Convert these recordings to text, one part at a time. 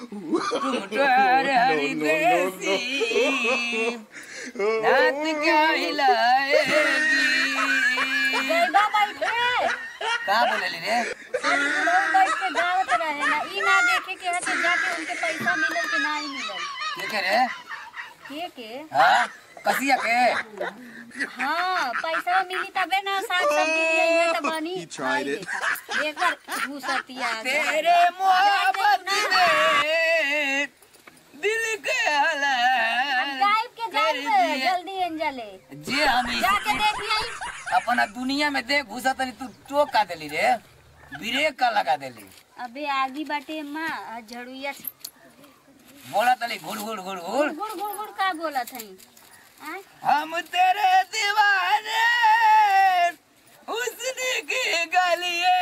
तुम ट्वार हरी देसी नात क्या हिलाएगी गईबा बैठे का बोलेली रे हम लोग बैठ के गावत रहे ना ई ना देखे के है तो जाके उनके पैसा मिलल कि नहीं मिलल के के रे के के हाँ कसिया के हाँ पैसा मिली तबे ना साग सब्जी लिए है तो बनी He tried खाई it. देखा। एकर घुसतिया तेरे मोहब्बत में दिल के हलाल गायब के कर जाए दिया। जल्दी एंजले जे हम इस- जाके देख आई अपना दुनिया में देख घुसा तनी तू टोक का देली रे ब्रेक का लगा देली अबे आगी बाटे माँ आ झड़ुइया से बोला तली घुड़ घुड़ घुड़ घुड़ गुड़ गुड़ गुड़ का बोला थई आय? हम तेरे दीवाने हुस्न की गलिए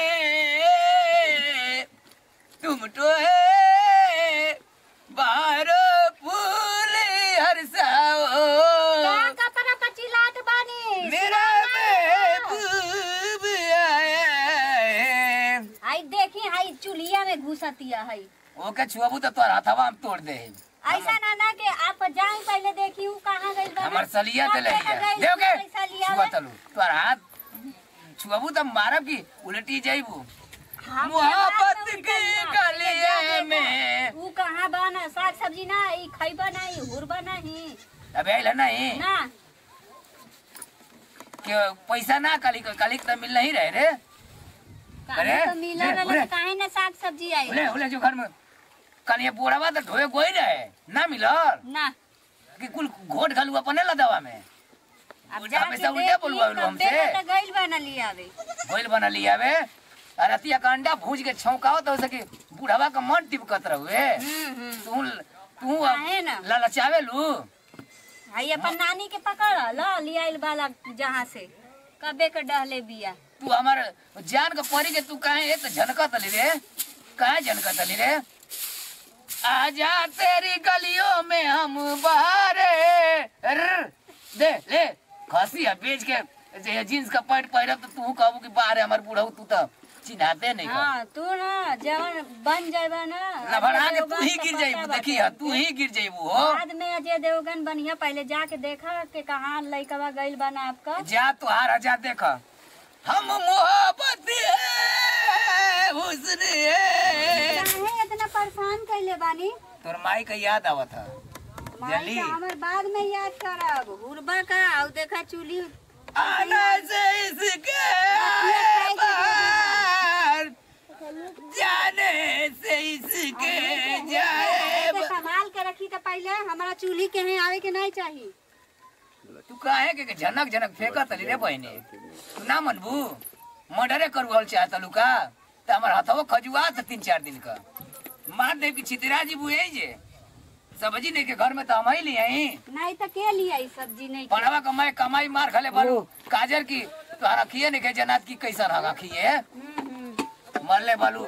तुम तो है बारो फूल हर साओ का कपड़ा पर चिल्लात बानी मेरा महबूब आया है आई देखी हाई चुलिया में घुसतिया है ओके छुआबू तो तोर हथवा हम तोड़ दे ऐसा ना ना के आप जाए पहले देखी हूँ कहाँ गई बा हमर सलिया कब ते ले लेकर गई, देओगे पैसा लिया छुआ है। तलू तोर हाथ छुआबू तो मारब की उलटी जाइबू हम मोहब्बत के की बात ना उल्टा गलिये ना, में ऊ कहाँ बना साग सब्जी ना ई खैबा नहीं हुरबा नहीं अबे आइल नहीं ना कि पैसा ना कली कली तो मिल नहीं रहे रे अरे, कहीं तो मिला ले, रहे बोले। तो काहे ना साग सब्जी आई बोले बोले जो घर में कल ये बोरावा तो ढोए गोई रहे ना मिलल ना कि कुल घोट घलू अपने लदवा में अब उल्टा जाके पैसा उल्टा देखी, बोलवा लो कब्बे हमसे। ना तो गइल बा ना लियावे गोइल बना लिया बे रतिया का अंडा भूज के छौकाओ तो सके बुढ़ावा का मन टिपकत रहुए हम्म हम्म तू तू काहे ना? ललचावे लू हाई अपन नानी के पकड़ ल लियाइल वाला जहाँ से कबे के डहले बिया तू हमार जान का परी के तू काहे ए तो झनकत ली रे काहे झनकत ली रे आजा तेरी गलियों में हम बारे रर, दे ले खसी है बेच के जे जींस का पैंट पहनब तो तू कहबू कि बाहर हमार बूढ़ऊ तू तो चिन्हाते नहीं का हाँ तू ना जवन बन जाबा ना ना बढ़ा के अजय तू ही देवगन गिर का जाइबू पता देखी बाटे। तू ही गिर जाइबू हो बाद में अजय देवगन बढ़िया पहले जाके देखा के कहाँ लइकवा गइल बा ना आपका जा तुहार आजा देख हम मोहब्बत है हुस्न है काहे इतना परेशान कैले बानी तोर माई का याद आवत है माई जल्दी। के हमर बाद में याद करब हुरबा का और देखा चूली आना से इसके आए बाहर जाने से इसके जाए के संभाल के रखी तो पहले हमारा चूल्ही के हैं आवे के नहीं चाहिए तू काहे के झनक झनक फेंकत ली रे बहने तू ना मनबू मर्डरे करू चाहत लुका त हमर हथवा खजुआ था तीन चार दिन का मार दे कि छितरा जी बुए जे सब्जी नहीं के घर में तो हम ही लिए आई नहीं तो के लिए आई सब्जी नहीं के? पढ़वा कमाई कमाई मार खले बालू काजर की तो रखिए नहीं के जनात की कैसन हगा खिए हम्म, हम्म। मरले बालू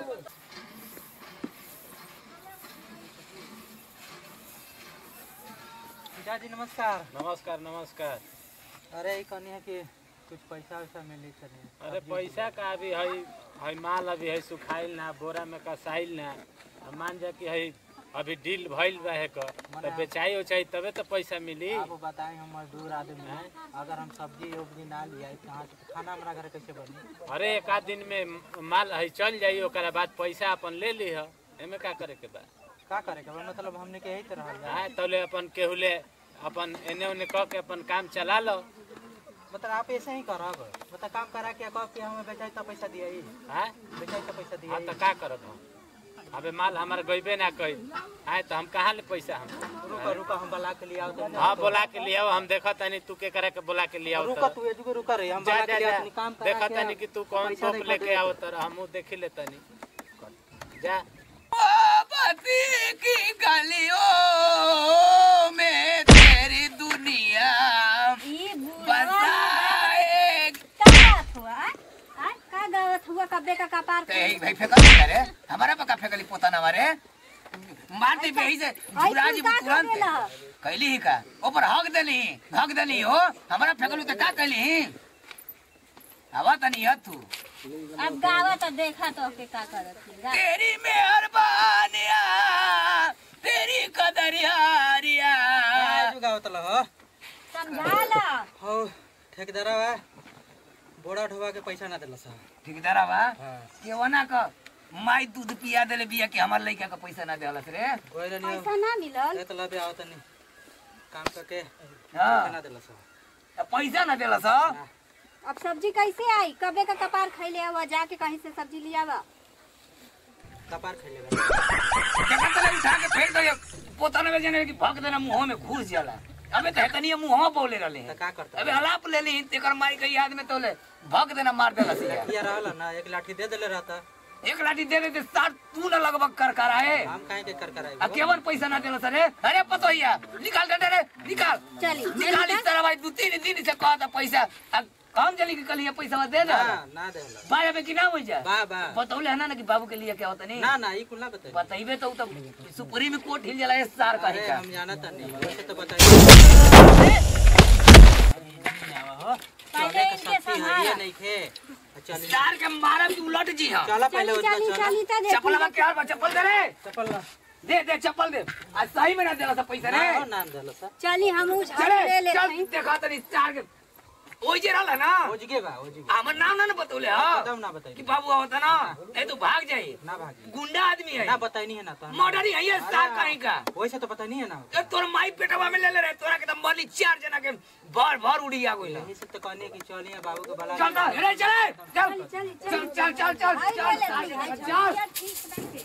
पिता जी नमस्कार नमस्कार नमस्कार अरे ई कहनी है कि कुछ पैसा वैसा मिली चलिए अरे पैसा का अभी है है माल अभी है सुखाइल ना बोरा में कसाइल ना अब मान जा कि है अभी डील भइल रहे क तो बेचाई उचाई तबे तो पैसा मिली आप बताएं हम मजदूर आदमी हैं अगर हम सब्जी उब्जी ना लिया कहाँ से तो खाना हमारा घर कैसे बनी अरे एक आध दिन में माल है चल जाई ओकरा बाद पैसा अपन ले ली है एमे का करे के बा का करे के बा? मतलब हमने के यही तरह है हाँ तौले अपन केहुले अपन एने ओने कह के अपन काम चला लो मतलब आप ऐसे ही करब मतलब काम करा के कह के हमें बेचाई तो पैसा दिया ही हाँ बेचाई तो पैसा दिया हाँ तो का करब हम अबे माल हमारा गईबे ना कही आए तो हम कहाँ ले पैसा हम रुका रुका हम बुला के लिए आओ तो हाँ बोला के लिए आओ हम देखा तनी तू के करे के बोला के लिए आओ रुका तो तू एजुगे रुका रे हम जा बुला जा के लिए जा आओ, तनी काम करा देखा के तनी आओ। कि तू कौन पैसा सोप देखा लेके दे। आओ तर हमू देखी ले तनी जा मोहब्बत की गलियों में तेरी दुनिया ई बुढ़वा बसाए का गावत हुआ आ? आ? का गावत हुआ कब्बे का कपार तो यही भाई फेंकल नहीं करे हमारा पका फेंकली पोता ना मारे मार दे बेही से झुरा जी तू का तुरंत करेला? कैली ही का ऊपर हक देली हक देली हो हमारा फेंकलू तो का कैली हवा तनी है तू अब गावत देखा तो के का करत ही। गा- तेरी मेहरबानियाँ समझाला हो ठेकेदारवा बोरा ढोवा के पैसा ना देला सा ठेकेदारा बा हाँ केवना का माई दूध पिया देले बिया कि हमार लइका का पैसा ना देलस रे कोई नहीं पैसा ना मिलल ए तला पे आओ तनी काम करके हाँ पैसा ना देला सा त पैसा ना देलस अब सब्जी कैसे आई कबे का कपार खैले आवा जाके कहीं से सब्जी ले आवा कपार खेले जगह तले उठा के फेंक दे पोता ने जने कि भग देना मुंह में घुस जाला अबे तो हेतनी मुंह बोले रहले तो हैं का करता अबे हलाप ले ली तेकर माई के याद में तोले भग देना मार देलस यार किया रहला ना एक लाठी दे देले रहता एक लाठी दे दे साथ तू ना लगभग कर कर आए हम काहे के कर कर आ आए केवल पैसा ना देलस रे अरे पतोहिया निकाल दे रे निकाल चली निकाल इस तरह भाई दू तीन दिन से कहता पैसा आ काम चली के कल पैसा दे ना ना ना देला बाय में कि ना हो जाए बा बा बतौले है ना ना कि बाबू के लिए क्या होता नहीं ना ना ई कुल ना बताई बताइबे तो उ तो सुपरी में कोट हिल जाला है सार का अरे का हम जानत नहीं वैसे तो बताई पहले इनके शक्ति है ये संभाला नहीं खे चल सार के मारा तू उलट जी हां चला पहले चली उधर चली चला चली तो चप्पल देखी में क्या बा चप्पल दे रे चप्पल ना दे दे चप्पल दे आज सही में ना देला सब पैसा रे ना नाम देला सा चली हम उस चले ले ले चल देखा तनी सार के ओइ जे रहला ना ओजगे बा ओजगे हमर नाम ना ना बतौले हां एकदम ना बताई कि बाबू आवता ना नहीं तो भाग जाई ना भागी गुंडा आदमी है ना बताई नहीं है ना तो हम- मर्डर ही है सार कहीं का वैसे तो पता नहीं है ना ए तोर माई पेटवा में ले ले रे तोरा के तो मरली चार जना के भर भर उड़ी आ गइल यही से तो कहने की चलिए बाबू के बला चल चल रे चले चल चली चल चल चल चल भाई चल ले ले भाई, भाई, चल चल ठीक बैठे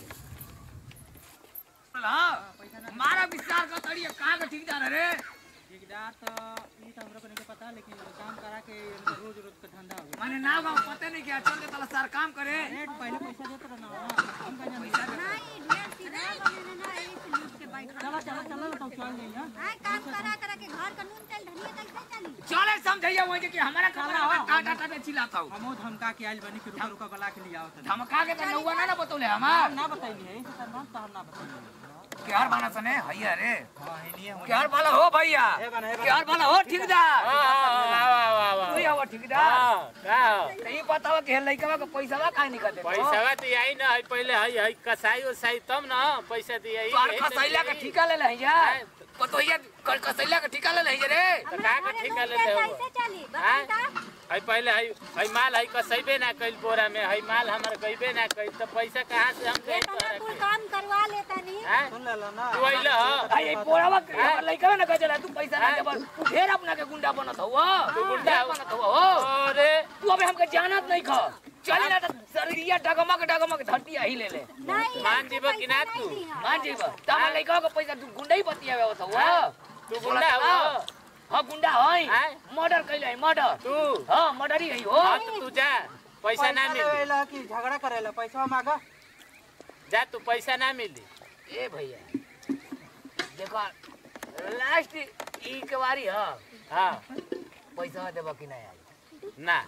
हाँ मारा विस्तार का तड़िया कहाँ का ठेकेदार है रे ठेकेदार तो ये तो हमरा को नहीं पता लेकिन काम करा के रोज रोज का धंधा हो गया माने नाव गाँव पते नहीं क्या चल दे तला सार काम करे रेट पहले पैसा देते रहा ना हम का जाने नहीं ढेर सीधा बने ना एही से लूट के बैठ चलो चलो चलो तो चल जाइए हां आए काम करा करा के घर का नून तेल धनिया कैसे चली चले समझैया वही कि हमारा कमरा में टाटा टाटा चिल्लाता हूँ हम धमका के आइल बनी कि रुका रुका बला के लिए आओ तो धमका के तो नौवा ना ना बतौले हमार ना बताइए यही से तो हम तो हम ना बताइए केहर बाना सने हैया रे हां है नहीं है केहर वाला हो भैया ए बना ए केहर वाला हो ठेकेदार पैसा तू ही हो ठेकेदार तो ये बताओ कि लइकवा के पैसा काहे नहीं करते तो यही ना है पहले है है कसाई उसाई तब ना पैसा दिया तोर खसैला का ठिका ले ले हैया कतोइया कसैला का ठिका ले ले हैया रे तो का का ठेका ले ले हो कैसे चली हाँ? बता है पहले है है माल है कसैबे ना कइल बोरा में है माल हमर गइबे ना कइल तो पैसा कहाँ से हम दे इतना कुल काम करवा लेता नहीं हैं सुन ले लो ना तू अइल ह आई पोरावा के हमर लइकवा ना कहे तू पैसा ना देबल तू ढेर अपना के गुंडा बनत हुआ तू गुंडा हो। बनत हुआ हो अरे तू अबे हमके जानत नहीं ख चली ना त शरीरिया डगमग डगमग धरती ही ले ले नहीं मान जीबो कि ना तू मान जीब त हमर लइकवा के पैसा तू गुंडा ही बतियावे होत हुआ तू गुंडा हो हां गुंडा हई हैं? मर्डर कइले मर्डर तू हां मर्डर ही हई हो हाँ तो तू जा पैसा ना मिली लेला कि झगड़ा करेला पैसा मांगा जा तू पैसा ना मिली ए भैया देखो लास्ट ई के बारी ह हाँ पैसा देबो कि नहीं आई ना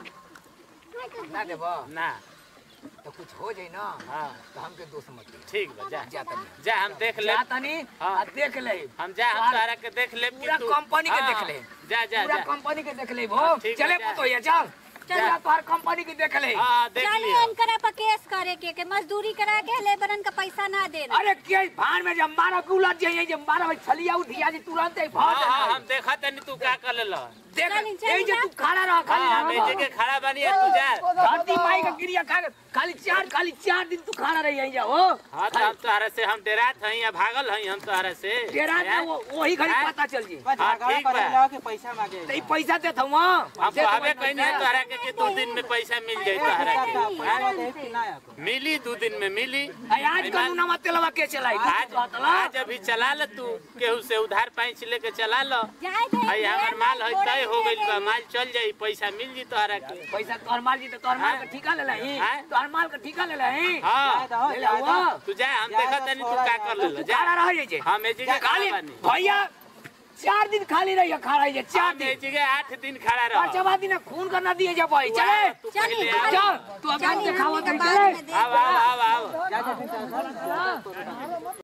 ना देबो ना तो कुछ हो जाई ना हाँ तो हमके दोस्त मत दे ठीक बा जा जा तनी जा हम देख ले जा तनी हाँ। आ देख ले हम जा हम तारा के देख ले पूरा कंपनी के देख ले। जा जा पूरा जा कंपनी के देख ले भो ठीक है, चले जा। पुतो ये चल पूरा तोहर कंपनी के देख ले हाँ देख चली लियो इनकरा पर केस करे के के मजदूरी करा के लेबरन का पैसा ना देना अरे के भान में जब मारा के उलट जाइए जब मारा भाई छलिया उठिया जी तुरंत ही भाग हाँ हाँ जाए हम देखा तनी तू का कर ले देख चली, चली यही जे ना। तू खड़ा रह खाली हाँ ना मैं जगह खड़ा बनी है तू जा धरती माई का गिरिया खा के खाली चार खाली चार दिन तू खड़ा रही यहीं जा हो हाँ तो हम तोहरा से हम डेरात हई या भागल हई हम तोहरा से तेरा हैं? वो वही घड़ी हैं? पता चल जी हाँ, झगड़ा ठीक बा। करेला कि पैसा मांगे तो ई पैसा दे था वहाँ हम कहबे कहीं नहीं तोहरा के कि दो दिन में पैसा मिल जाई तोहरा के पैसा दे कि ना आपको मिली दो दिन में मिली आज कानून मत तेलवा के चलाई आज आज अभी चला ल तू केहू से उधार पैंच लेके चला लो जाए दे हई हमर माल है तय हो गइल बा माल चल जाई पैसा मिल जी तोहरा के पैसा तोहर माल जी तो तोहर माल का ठिका ले लही हैं? तोहर माल का ठिका ले लही हाँ ले ला हुआ तू जा हम देखा तनी तू का कर ले जा खड़ा रह जे हम ए जगह खाली खड़ा बानी भैया चार दिन खाली रही खड़ा रही चार हम ए दिन जगह आठ दिन खड़ा रह पांचवा दिन खून करना दिए जा भाई चले तू पहले आ चल तू अभी चली दिखावा हमनी के तरी बाद चले में दे आओ आओ आओ आओ जा जा